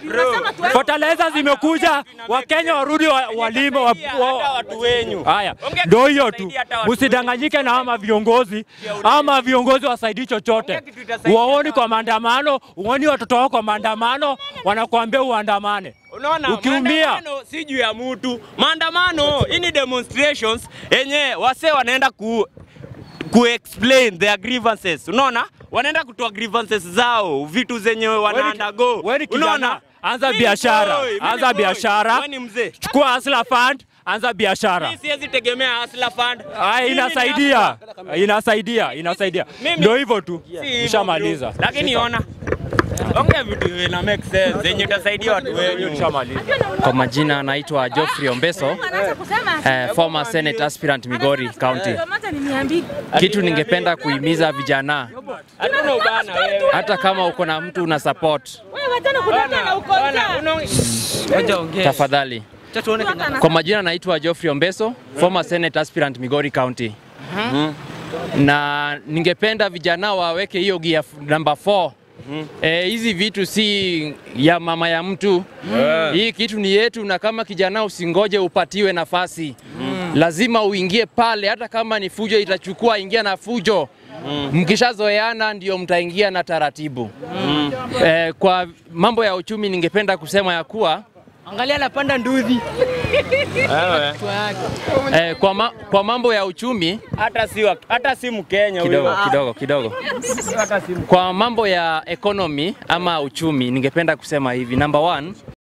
fertilizer zimekuja, Wakenya warudi wa- walime wa, Hata wa, watu wenyu. Haya, Ongea ndo kitu hiyo tu, itasaidia hata watu msidanganyike na ama viongozi ama viongozi wasaidii chochote. Ongea kitu itasaidia Waoni kwa maandamano, uoni watoto wao kwa maandamano, wanakuambia uandamane. Unaona, Ukiumia. maandamano si juu ya mtu. Maandamano hii ni demonstrations yenye wase wanaenda ku ku explain their grievances. Unaona? Wanaenda kutoa grievances zao, vitu zenye wana undergo. wewe ni kijana, Unaona? anza Mimi biashara, boy, mimi anza boy. biashara. Wewe ni mzee. Chukua Hustler Fund, anza biashara. Mimi siwezi tegemea Hustler Fund. Aya, Mimi ni inasaidia, inasaidia, inasaidia. Mimi- Ndio hivyo tu, Si hivyo, nishamaliza. bro. Lakini ona. Ongea vitu ina make sense zenye itasaidia watu wenyu. Nishamaliza. Kwa majina anaitwa Geoffrey Ombeso, eh, former Senate aspirant Migori County. Kitu ningependa kuhimiza vijana, Hatuna ubana wewe. hata kama uko na mtu una support, tafadhali. Kwa majina anaitwa Geoffrey Ombeso, former Senate aspirant Migori County. Na ningependa vijana waweke hiyo gear number 4 Eh, hizi vitu si ya mama ya mtu hii kitu ni yetu, na kama kijana usingoje upatiwe nafasi lazima uingie pale, hata kama ni fujo itachukua, ingia na fujo Mkishazoeana ndio mtaingia na taratibu eh, kwa mambo ya uchumi ningependa kusema ya kuwa Angalia anapanda nduthi. eh, kwa, ma, kwa mambo ya uchumi Hata si wa- hata si Mkenya kidogo huyo. kidogo kidogo. Kwa mambo ya economy ama uchumi, ningependa kusema hivi, number one,